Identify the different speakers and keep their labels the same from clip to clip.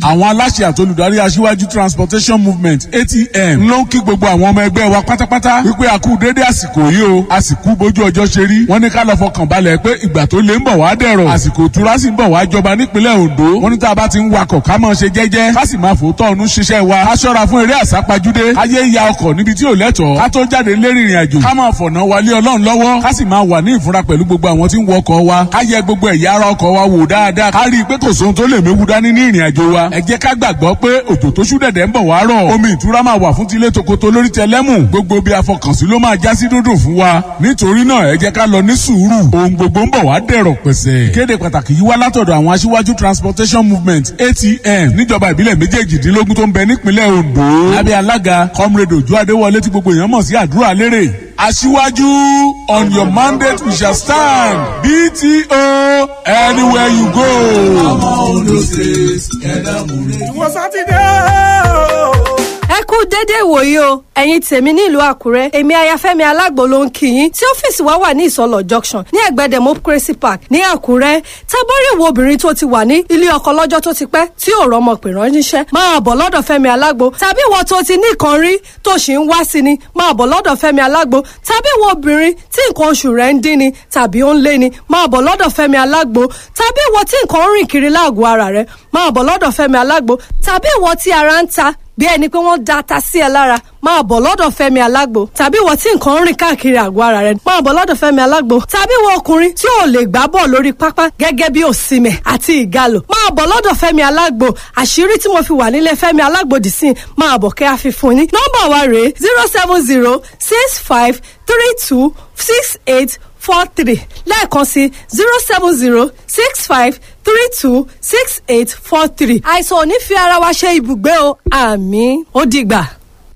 Speaker 1: àwọn aláṣẹ àtolùdarí aṣíwájú transportation movement atm ló ń kí gbogbo àwọn ọmọ ẹgbẹ́ wa pátápátá wípé a kú déédé àsìkò yìí o àsìkò bójú ọjọ́ ṣe rí wọ́n ní ká lọ fọkàn balẹ̀ pé ìgbà tó lé ń bọ̀ wá dẹ̀rọ̀ àsìkò ìtura sì ń bọ̀ wá jọba nípínlẹ̀ ondo wọ́n ní tá a bá ti ń wakọ̀ ká máa ṣe jẹ́jẹ́ ká sì máa fòótọ́ ọ̀nù ṣiṣẹ́ wa ká ṣọ́ra fún eré àsápajúdé káyé ya ọkọ̀ níbi tí ò lẹ́tọ̀ọ́ ká tó jáde lérí ìrìn àjò ká máa fọ̀nà wálé ọlọ́run lọ́wọ́ ká sì máa wà ní ìfura pẹ̀lú gbogbo àwọn tí ń wọ ọkọ̀ wa ká yẹ gbogbo ẹ̀yà ara ọkọ̀ wa wò dáadáa ká rí i pé kò sóhun tó lè méwu dání ní ìrìn àjò wa ẹ jẹ́ ká gbàgbọ́ pé òjò tó ṣú dẹ̀dẹ̀ ń bọ̀ wá rọ̀ omi ìtura máa wà fún tilé tokoto lórí tẹlẹ́mù gbogbo bí afọkànsí ló máa já sí dúndùn fún wa nítorí náà ẹ jẹ́ ká lọ ní sùúrù ohun gbogbo ń bọ̀ wá dẹ̀rọ̀ pẹ̀sẹ̀. ìkéde pàtàkì yìí wá látọ̀dọ̀ àwọn aṣíwájú transportation movement atm níjọba ìbílẹ̀ méjèèjìdínlógún tó ń bẹ nípínlẹ̀ ondo lábẹ́ alága comrade ojú adéwọlé tí gbogbo èèyàn mọ̀ sí àdúrà lérè aṣíwájú on your mandate we shall stand bto anywhere you go.
Speaker 2: ọmọ ondo state ẹ̀dá múre.
Speaker 3: ìwọ sátidé o.
Speaker 4: ẹ kú dédé ìwòyí o ẹ̀yin tèmi nílùú àkúrẹ́ èmi ayafẹ́mi alágbo ló ń kí yín tí ọ́fíìsì wa wà ní ìsọlọ̀ junction ní ẹ̀gbẹ́ democracy park ní àkúrẹ́ tábọ́rí ìwọ obìnrin tó ti wà ní ilé ọkọ lọ́jọ́ tó ti pẹ́ tí ò rọ́mọ pè ránṣẹ́ máa bọ̀ lọ́dọ̀ fẹ́mi alágbo tàbí ìwọ tó ti ní nǹkan rí tó sì ń wá sí ni máa bọ̀ lọ́dọ̀ fẹ́mi alágbo tàbí ìwọ obìnrin tí nǹkan oṣù rẹ̀ ń dín ni tàbí ó ń lé ni máa bọ̀ lọ́dọ̀ fẹ́mi alágbo tàbí ìwọ tí nǹkan ń rìn kiri láàgọ̀ ara rẹ̀ máa bọ̀ lọ́dọ̀ fẹ́mi alágbo tàbí ìwọ tí ara ń ta bí ẹni pé wọ́n da ata sí ẹ lára máa bọ̀ lọ́dọ̀ fẹ́mi alágbo tàbí ìwọ tí nǹkan ń rìn káàkiri àgọ́ ara rẹ máa bọ̀ lọ́dọ̀ fẹ́mi alágbo tàbí ìwọ ọkùnrin tí ò lè gbá bọ̀ lórí pápá gẹ́gẹ́ bí òsìmẹ̀ àti ìgalò máa bọ̀ lọ́dọ̀ fẹ́mi alágbo àṣírí tí mo fi wà nílé fẹ́mi alágbo dì sí máa bọ̀ kẹ́ àfihàn ní. nọ́mbà wa rèé zero seven zero six five three two six eight four three lẹ́ẹ̀kan sí zero seven zero six five three two six eight four three. àìsàn ò ní fi ara wa ṣe ibùgbé o àmì ó dìgbà.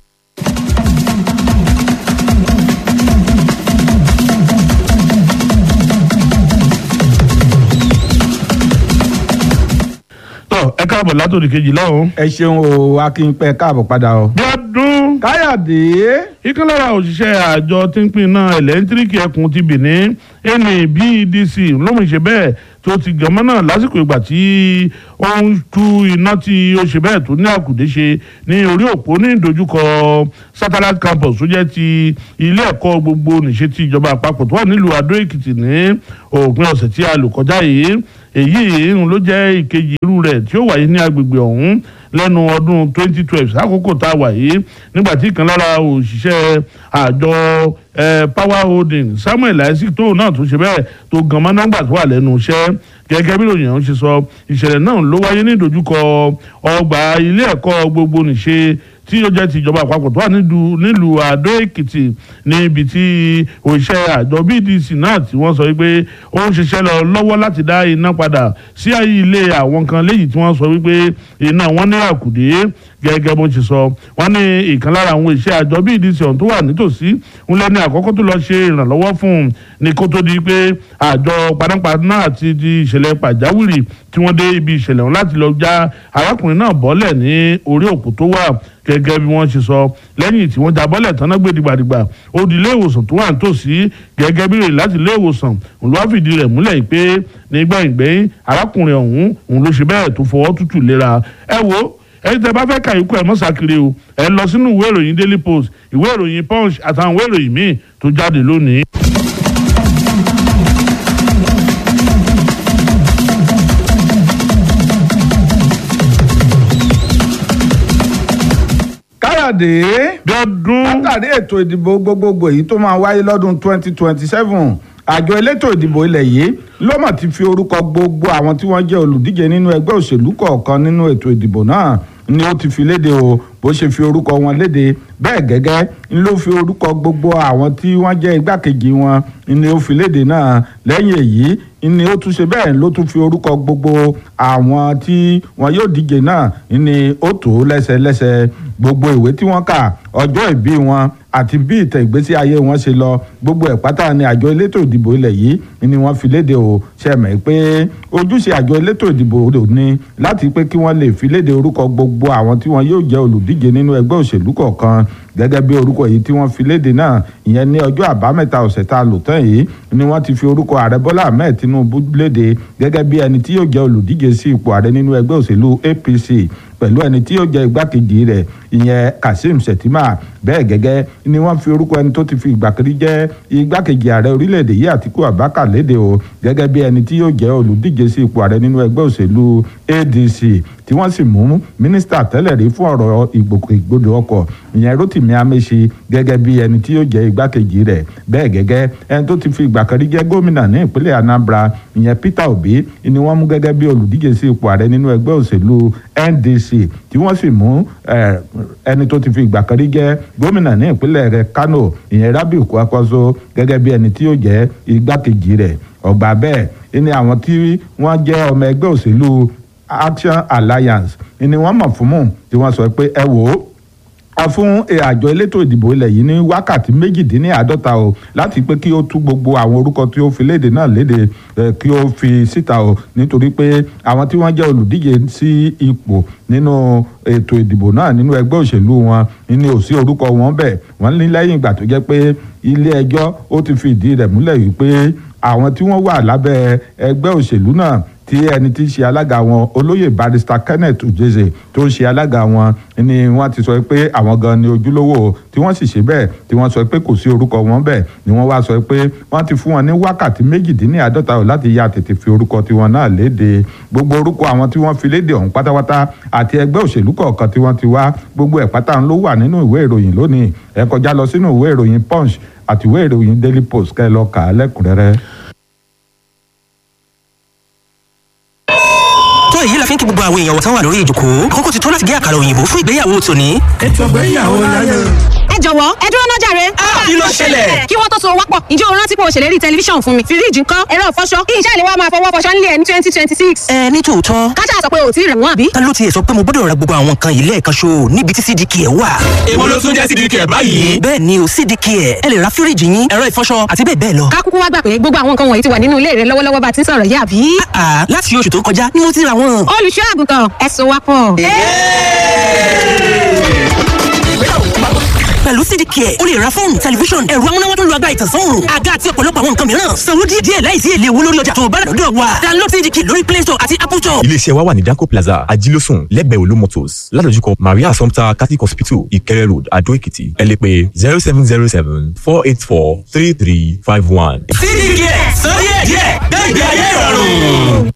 Speaker 5: tọ ẹ káàbọ̀ látòdì kejì lọ́hùn.
Speaker 6: ẹ ṣeun o akínpẹ káàbọ̀ padà o.
Speaker 5: bí ọdún
Speaker 6: káyọ̀dé.
Speaker 5: ìkan lára òṣìṣẹ́ àjọ tí ń pín iná ẹ̀lẹ́ńtíríkì ẹkùn ti Benin NEBDC lóun ṣe bẹ́ẹ̀ tó ti gànmọ́ náà lásìkò ìgbà tí ó ń tú iná tí ó ṣe bẹ́ẹ̀ tó ní àkùdé ṣe ní orí òpó ní ìdojúkọ satellite campus tó jẹ́ ti ilé ẹ̀kọ́ gbogbo nìṣe ti ìjọba àpapọ̀ tó wà nílùú Adó Èkìtì ní òpin ọ̀sẹ̀ tí a lò kọjá yìí èyí ń ló jẹ́ ìkejì irú rẹ̀ tí ó wáyé ní agbègbè ọ̀hún lẹ́nu ọdún 2012 sákòókò tá a wà yìí nígbà tí ìkan lára òṣìṣẹ́ àjọ power holding Samuel isaac tóun náà tún ṣe bẹ́ẹ̀ tó gan mọ́ nọ́mbà tó wà lẹ́nu iṣẹ́ gẹ́gẹ́ bí ròyìn ọ̀hún ṣe sọ ìṣẹ̀lẹ̀ náà ló wáyé ní ìdojúkọ ọgbà ilé ẹ̀kọ́ gbogbo nìṣe tí ó jẹ́ ti ìjọba àpapọ̀ tó wà nílùú Àdó Èkìtì níbi tí òṣìṣẹ́ àjọ BDC náà tí wọ́n sọ wípé ó ń ṣiṣẹ́ lọ lọ́wọ́ láti dá iná padà sí ilé àwọn kan léyìí tí wọ́n sọ wípé iná wọn ní àkùdé gẹ́gẹ́ bó ṣe sọ wọ́n ní ìkan lára àwọn iṣẹ́ àjọ BDC ọ̀hún tó wà nítòsí ń lẹ́ni àkọ́kọ́ tó lọ ṣe ìrànlọ́wọ́ fún un ní kó tó di pé àjọ panápaná àti di ìṣẹ̀lẹ̀ pàjáwìrì tí wọ́n dé ibi ìṣẹ̀lẹ̀ ọ̀hún láti lọ já arákùnrin náà bọ́lẹ̀ ní orí òkú tó wà gẹ́gẹ́ bí wọ́n ṣe sọ lẹ́yìn tí wọ́n já bọ́lẹ̀ tán náà gbé dìgbàdìgbà ó di ilé ìwòsàn tó wà nítòsí gẹ́gẹ́ bí rè láti ilé ìwòsàn òun ló wá fìdí rẹ̀ múlẹ̀ pé nígbẹ̀yìngbẹ̀yìn arákùnrin ọ̀hún òun ló ṣe bẹ́ẹ̀ tó fọwọ́ tútù léra ẹ wo ẹni tẹ bá fẹ́ ka ikú ẹ mọ́sàkiri o ẹ lọ sínú ìwé ìròyìn Daily Post ìwé ìròyìn Punch àtàwọn ìwé ìròyìn míì tó jáde lónìí.
Speaker 6: káyọ̀dé.
Speaker 5: bí ọdún.
Speaker 6: látàrí ètò ìdìbò gbogbogbò èyí tó máa wáyé lọ́dún twenty twenty seven àjọ elétò ìdìbò ilẹ̀ yìí ló mọ̀ ti fi orúkọ gbogbo àwọn tí wọ́n jẹ́ olùdíje nínú ẹgbẹ́ òṣèlú kọ̀ọ̀kan nínú ètò ìdìbò náà ni ó ti fi léde o bó ṣe fi orúkọ wọn léde bẹ́ẹ̀ gẹ́gẹ́ ni ló fi orúkọ gbogbo àwọn tí wọ́n jẹ́ igbákejì wọn ni ó fi léde náà lẹ́yìn èyí ni ó tún ṣe bẹ́ẹ̀ ló tún fi orúkọ gbogbo àwọn tí wọn yóò díje náà ni ó tó lẹ́sẹlẹ́sẹ gbogbo ìwé tí wọ́n kà ọjọ́ ìbí wọn àti bí ìtẹ̀ ìgbésí ayé wọn ṣe lọ gbogbo ẹ̀ pátá ni àjọ elétò ìdìbò ilẹ̀ yìí ni wọ́n fi léde o ṣe mọ̀ pé ojúṣe àjọ elétò ìdìbò ni láti pé kí wọ́n lè fi léde orúkọ gbogbo àwọn tí wọ́n yóò jẹ́ olùdíje nínú ẹgbẹ́ òṣèlú kọ̀ọ̀kan gẹ́gẹ́ bí orúkọ yìí tí wọ́n fi léde náà ìyẹn ní ọjọ́ àbámẹ́ta ọ̀sẹ̀ tá a lò tán yìí ni wọ́n ti fi orúkọ ààrẹ bọ́lá ahmed tinubu léde gẹ́gẹ́ bí ẹni tí yóò jẹ́ olùdíje sí ipò ààrẹ nínú ẹgbẹ́ òṣèlú apc pẹ̀lú ẹni tí yóò jẹ́ igbákejì rẹ̀ ìyẹn kazeem shettima bẹ́ẹ̀ gẹ́gẹ́ ni wọ́n fi orúkọ ẹni tó ti fi ìgbà kiri jẹ́ igbákejì ààrẹ orílẹ̀-èdè yìí àtiku abubakar léde o gẹ́gẹ́ bí ẹni tí yóò jẹ́ olùdíje sí ipò ààrẹ nínú ẹgbẹ́ òṣèlú adc tí wọ́n sì mú mínísítà tẹ́lẹ̀ rí fún ọ̀rọ̀ ìgbòkègbodò ọkọ̀ ìyẹn rotimi amechi gẹ́gẹ́ bí ẹni tí yóò jẹ́ igbákejì rẹ̀ bẹ́ẹ̀ gẹ́gẹ́ ẹni tó ti fi ìgbà kan rí jẹ́ gómìnà ní ìpínlẹ̀ anambra ìyẹn peter obi ni wọ́n mú gẹ́gẹ́ bí olùdíje sí ipò ààrẹ nínú ẹgbẹ́ òṣèlú ndc tí wọ́n sì mú ẹni tó ti fi ìgbà kan rí jẹ́ gómìnà ní ìpínlẹ̀ rẹ̀ kano ìyẹn rabiu kwankwaso gẹ́gẹ́ bí ẹni tí yóò jẹ́ igbákejì rẹ̀ ọgbà bẹ́ẹ̀ ni àwọn tí wọ́n jẹ́ ọmọ ẹgbẹ́ òṣèlú action alliance ni wọ́n mọ̀ fún mù tí wọ́n sọ pé ẹ wò ó a fún àjọ elétò ìdìbò ilẹ̀ yìí ní wákàtí méjìdínláàádọ́ta o láti pé kí ó tú gbogbo àwọn orúkọ tí ó fi léde náà léde kí ó fi síta o nítorí pé àwọn tí wọ́n jẹ́ olùdíje sí ipò nínú ètò ìdìbò náà nínú ẹgbẹ́ òṣèlú wọn ní ò sí orúkọ wọn bẹ́ẹ̀ wọ́n ní lẹ́yìn ìgbà tó jẹ́ pé ilé ẹjọ́ ó ti fi ìdí rẹ̀ múlẹ̀ wípé àwọn tí wọ́n wà lábẹ́ ẹgbẹ́ òṣèlú náà tí ẹni tí ń ṣe alága wọn olóyè barrister kenneth ojeze tó ń ṣe alága wọn ni wọ́n ti sọ pé àwọn gan ni ojúlówó tí wọ́n sì ṣe bẹ́ẹ̀ tí wọ́n sọ pé kò sí orúkọ wọn bẹ́ẹ̀ ni wọ́n wá sọ pé wọ́n ti fún wọn ní wákàtí méjìdínláàádọ́ta láti ya tètè fi orúkọ tiwọn náà léde gbogbo orúkọ àwọn tí wọ́n fi léde ọ̀hún pátápátá àti ẹgbẹ́ òṣèlú kọ̀ọ̀kan tí wọ́n ti wá gbogbo ẹ̀ pátá ló wà nínú ìwé ìròyìn lónìí ẹ kọjá lọ sínú ìwé ìròyìn punch àti ìwé ìròyìn daily post kẹ́ ẹ lọ kà á lẹ́kùnrẹ́rẹ́.
Speaker 7: tó èyí la fi ń kí gbogbo àwọn èèyàn wọ̀tán wà lórí ìjòkó kókó ti tó láti gé àkàrà òyìnbó fún ìgbéyàwó tòní.
Speaker 2: ètò ìgbéyàwó láyé.
Speaker 8: ẹ jọ̀wọ́ ẹ dúró náà jàre.
Speaker 7: kí ló ṣẹlẹ̀?
Speaker 8: kí wọ́n tó so wápọ̀ ǹjẹ́ o rántí pé o ṣèlérí tẹlifíṣàn fún mi fíríjì ńkọ́ ẹ̀rọ ìfọṣọ kí iṣẹ́ ìléwọ́ máa fọwọ́ fọṣọ nílé ẹ̀ ní twenty twenty six.
Speaker 7: ẹ ní tòótọ́
Speaker 8: kájà sọ pé o ti rẹ̀ wọ́n àbí.
Speaker 7: ta ló tiẹ̀ sọ pé mo gbọ́dọ̀ ra gbogbo àwọn nǹkan yìí lẹ́ẹ̀kan ṣo níbi tí cdk ẹ̀ wà.
Speaker 9: èwo ló tún jẹ́ cdk báyìí.
Speaker 7: bẹ́ẹ̀ ni o cdk ẹ̀ ẹ lè ra fíríjì yín ẹ̀rọ ìfọṣọ àti bẹ́ẹ̀ bẹ́ẹ̀ lọ.
Speaker 8: ká kúkú wá gbà pé gbogbo àwọn nǹkan wọ̀nyí ti wà nínú ilé rẹ lọ́wọ́lọ́wọ́ bá ti ń sọ̀rọ̀ yá àbí.
Speaker 7: àà láti oṣù tó kọjá ni mo ti ra wọn.
Speaker 8: olùṣọ́ àgùntàn ẹ so wápọ̀.
Speaker 7: pẹ̀lú cdk ẹ̀ o lè ra fóònù tẹlifíṣọ̀n ẹ̀rọ amúnáwá tó lu agbára ìtànsán òòrùn àga àti ọ̀pọ̀lọpọ̀ àwọn nǹkan mìíràn sanwó díẹ̀ díẹ̀ láìsí èlé owó lórí ọjà tó o bá rà lọ́dọ̀ wa download cdk lórí play store àti apple store.
Speaker 10: iléeṣẹ́ wa wà ní danco plaza ajílósùn lẹ́gbẹ̀ẹ́ olú motors ládojúkọ maria assumpta catholic hospital ìkẹrẹ road adó èkìtì ẹ lè pè zero seven zero seven four eight four three three five one.
Speaker 9: cdk sọ díẹ̀ díẹ̀ gbẹ̀gbẹ̀ ayé ìrọ̀rùn.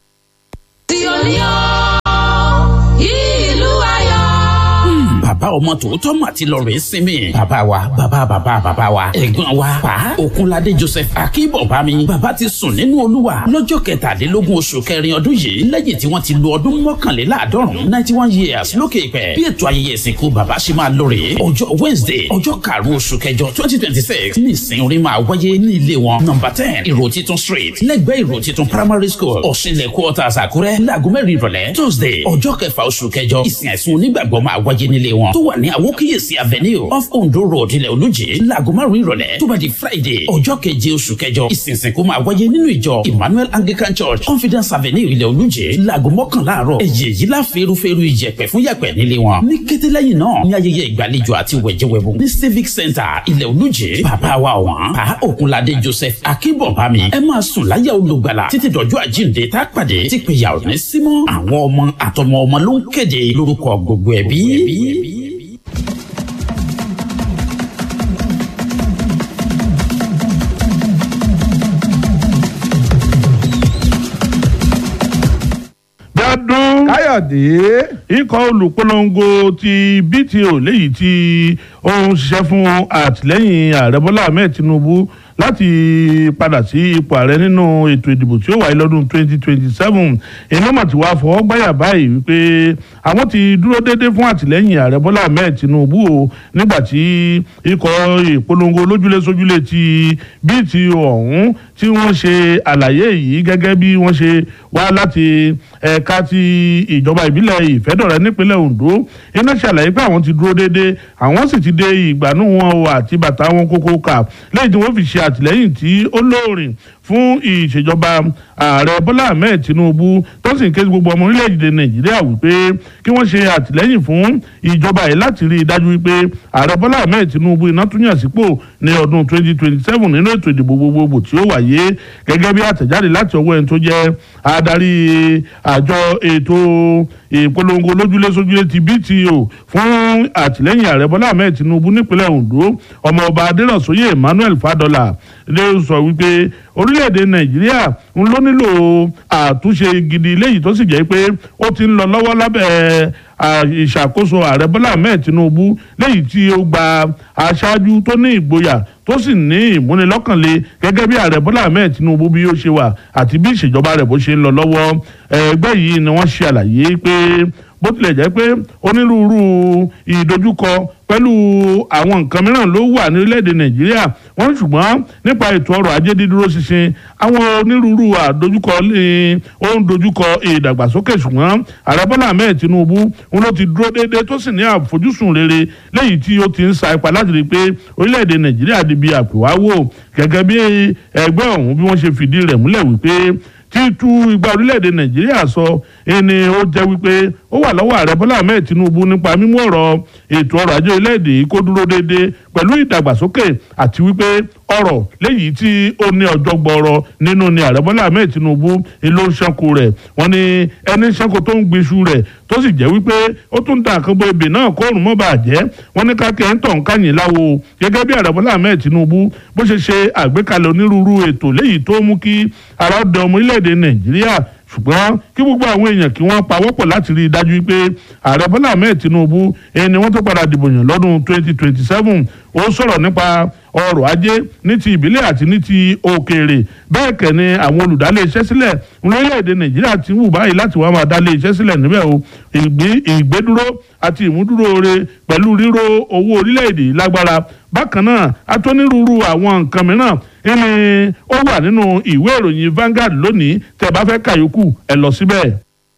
Speaker 11: bàbá ọmọ tòótọ́ mà ti lọ rèé sinmi. bàbá wa bàbá bàbá bàbá wa ẹ̀gbọ́n wa pa Òkunládé Joseph Akínbọ̀bámi. bàbá ti sùn nínú Olúwa lọ́jọ́ kẹtàdínlógún oṣù kẹrin ọdún yìí lẹ́yìn tí wọ́n ti lo ọdún mọ́kànléláàádọ́rùn ninety one years lókè ìpẹ́. bí ètò ayẹyẹ ìsìnkú bàbá ṣe máa lọ rèé ọjọ́ Wednesday ọjọ́ karùn-ún oṣù kẹjọ twenty twenty six ní ìsìn orin máa wáyé ní ilé wọn number ten ìró titun street lẹ́gbẹ̀ẹ́ ìró titun primary school ọ̀ṣinlẹ̀ quarters Àkúrẹ́ láago mẹ́rin ìrọ̀lẹ́ Tuesday ọjọ́ kẹfà oṣù kẹjọ ìsìn àìsùn onígbàgbọ́ máa wáyé nílé wọn tó wà ní àwókíyèsí avenue off ondo road ilẹ̀ olùjì láago márùn ìrọ̀lẹ́ tó bá di friday ọjọ́ keje oṣù kẹjọ ìsinsìnkú máa wáyé nínú ìjọ emmanuel anglican church confidence avenue ilẹ̀ olùjì láago mọ́kànlá àárọ̀ ẹ̀yẹ yìí la fẹ́rúfẹ́rú ìjẹ̀pẹ̀ fún yàpẹ̀ nílé wọn ní kété lẹ́yìn náà ní ayẹyẹ ìgbàlejò àti wẹ̀jẹ̀wẹ̀bù ní civic center ilẹ̀ olùjì bàbá wa ọ̀wọ́n pa òkunládé joseph akínbọ̀bámi ẹ máa sùn láyà olùgbàlà títí dọ̀jọ́ àjíǹde tá a pàdé tí péyà ò ní símọ́ àwọn ọmọ àtọmọ ọmọ ló ń kéde lórúkọ gbogbo ẹbí.
Speaker 5: dádún.
Speaker 6: káyọ̀dé.
Speaker 5: ikọ̀ olùpolongo ti bto léyìí tí ó ń ṣiṣẹ́ fún àtìlẹ́yìn ààrẹ bọ́lá ahmed tinubu láti padà sí ipò ààrẹ nínú ètò ìdìbò tí ó wáyé lọ́dún 2027 ìnáwó tí wàá fọwọ́ gbáyà báyìí wípé àwọn ti dúró déédé fún àtìlẹ́yìn ààrẹ bọ́lá ahmed tinubu o nígbà tí ikọ̀ ìpolongo lójúlé sójúlé ti bto ọ̀hún tí wọ́n ṣe àlàyé yìí gẹ́gẹ́ bí wọ́n ṣe wá láti ẹ̀ka ti ìjọba ìbílẹ̀ ìfẹ́dọ̀rẹ́ nípínlẹ̀ Ondo iná ṣàlàyé pé àwọn ti dúró déédéé àwọn sì ti dé ìgbànú wọn o àti bàtà wọn kókó kà lẹ́yìn tí wọ́n fi ṣe àtìlẹ́yìn tí ó lóòrìn fún ìṣèjọba ààrẹ bọ́lá ahmed tinubu tó sì ń ké sí gbogbo ọmọ orílẹ̀-èdè nàìjíríà wípé kí wọ́n ṣe àtìlẹ́yìn fún ìjọba yìí láti rí i dájú wípé ààrẹ bọ́lá ahmed tinubu iná tún yàn sípò ní ọdún 2027 nínú ètò ìdìbò gbogbogbò tí ó wáyé gẹ́gẹ́ bí àtẹ̀jáde láti ọwọ́ ẹni tó jẹ́ adarí àjọ ètò ìpolongo lójúlé sójúlé ti bto fún àtìlẹ́yìn ààrẹ bọ́lá ahmed tinubu nípínlẹ̀ ondo ọmọọba adéròsóyè emmanuel fadola lè sọ wípé orílẹ̀-èdè nàìjíríà ń ló nílò àtúnṣe gidi léyìí tó sì jẹ́ pé ó ti ń lọ lọ́wọ́ lábẹ́ ìṣàkóso ààrẹ bọ́lá ahmed tinubu léyìí tí ó gba aṣáájú tó ní ìgboyà tó sì ní ìmúnilọ́kànlé gẹ́gẹ́ bí ààrẹ bọ́lá ahmed tinubu bí ó ṣe wà àti bí ìṣèjọba rẹ̀ bó ṣe ń lọ lọ́wọ́ ẹgbẹ́ yìí ni wọ́n ṣe àlàyé pé bó tilẹ̀ jẹ́ pé onírúurú ìdojúkọ pẹ̀lú àwọn nǹkan mìíràn ló wà ní orílẹ̀-èdè nàìjíríà wọ́n ṣùgbọ́n nípa ètò ọrọ̀ ajé dídúró ṣinṣin àwọn onírúurú àdojúkọ ní ó ń dojúkọ ìdàgbàsókè ṣùgbọ́n ààrẹ bọ́lá ahmed tinubu ń ló ti dúró déédéé tó sì ní àfojúsùn rere léyìí tí ó ti ń sa ipa láti rí i pé orílẹ̀-èdè nàìjíríà di bí àpèwáwò gẹ́gẹ́ bí ẹgbẹ́ ọ̀hún bí wọ́n ṣe fìdí rẹ̀ múlẹ̀ wípé títú igba orílẹ̀-èdè nàìjíríà sọ ẹni ó jẹ́ wípé ó wà lọ́wọ́ ààrẹ bọ́lá ahmed tinubu nípa mímú ọ̀rọ̀ ètò ọrọ̀ ajé orílẹ̀-èdè kó dúró déédéé pẹ̀lú ìdàgbàsókè àti wípé ọ̀rọ̀ léyìí tí ó ní ọjọ́ gbọ́rọ̀ nínú ni ààrẹ bọ́lá ahmed tinubu ló ń ṣanko rẹ̀ wọ́n ní ẹni ṣanko tó ń gbiṣu rẹ̀ tó sì jẹ́ wípé ó tún dà kan bó ebè náà kó òrùn mọ́ bàjẹ́ wọ́n ní kákẹ́ ń tàn káyìn láwo gẹ́gẹ́ bí ààrẹ bọ́lá ahmed tinubu bó ṣe ṣe àgbékalẹ̀ onírúurú ètò léyìí tó mú kí ara ọ̀dọ̀ ọmọ orílẹ̀-èdè nàìjíríà ṣùgbọ́n kí gbogbo àwọn èèyàn kí wọ́n pawọ́pọ̀ láti rí i dájú pé ààrẹ bọ́lá ahmed tinubu ẹni wọ́n tó padà dìbò yàn lọ́dún 2027 ó sọ̀rọ̀ nípa ọrọ̀ ajé ní ti ìbílẹ̀ àti ní ti òkèèrè bẹ́ẹ̀ kẹ́ ni àwọn olùdálé iṣẹ́ sílẹ̀ lórílẹ̀‐èdè nàìjíríà ti wù báyìí láti wá máa dálé iṣẹ́ sílẹ̀ níbẹ̀ o ìgbédúró àti ìmúdúró re pẹ̀lú ríró owó orílẹ̀‐èdè lágbára bákan náà atónírúurú àwọn nǹkan mìíràn ẹni ó wà nínú ìwé ìròyìn Vanguard lónìí tẹ́ bá fẹ́ kàyókù ẹ lọ síbẹ̀.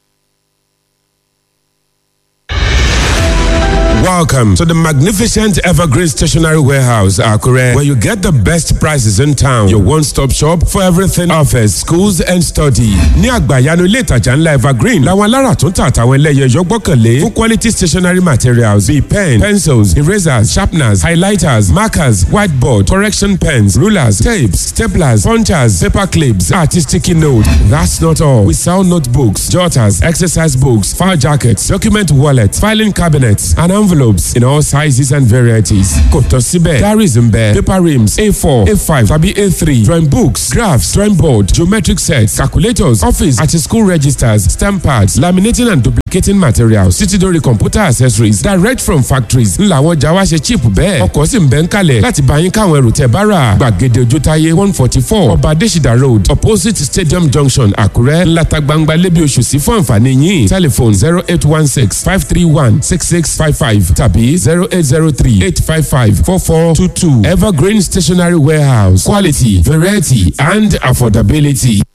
Speaker 12: Welcome to the magnificent Evergreen Stationery Warehouse, Akure, where you get the best prices in town. Your one-stop shop for everything office, schools and study. Ní àgbàyanu ilé ìtajà ńlá Evergreen, làwọn alára tó ń tà àtàwọn ẹlẹ́yẹ yọ gbọ́kànlé fún quality stationery materials bíi pen, pencils, erasers, sharpeners, highlighters, markers, whiteboard, correction pens, rulers, tapes, staplers, punchers, paper clips, àti sticky note. That's not all. We sell notebooks, jotters, exercise books, file jackets, document wallets, filing cabinets, and envelopes in all sizes and varieties. Kò tán síbẹ̀, diaries ń bẹ, paper rims, A4, A5 tàbí A3, drawing books, graphs, drawing board, geometric sets, calculators, office àti school registers, stamp pads, laminating and duplicating materials, títí dórí computer accessories direct from factories. Ńlá àwọn ọjà wa ṣe cheap bẹ́ẹ̀. Ọkọ̀ sì ń bẹ ń kalẹ̀ láti bá yín káwọn ẹrù tẹ̀ bá rà. Gbàgede Ojútáyé one forty four Ọba Adésìdá road opposite Stadium junction Àkúrẹ́ ńláta gbangba lébi oṣù sí fún àǹfààní yín. Telephone zero eight one six five three one six six five five tàbí zero eight zero three eight five five four four two two Evergreen Stationery Warehouse quality variety and affordability.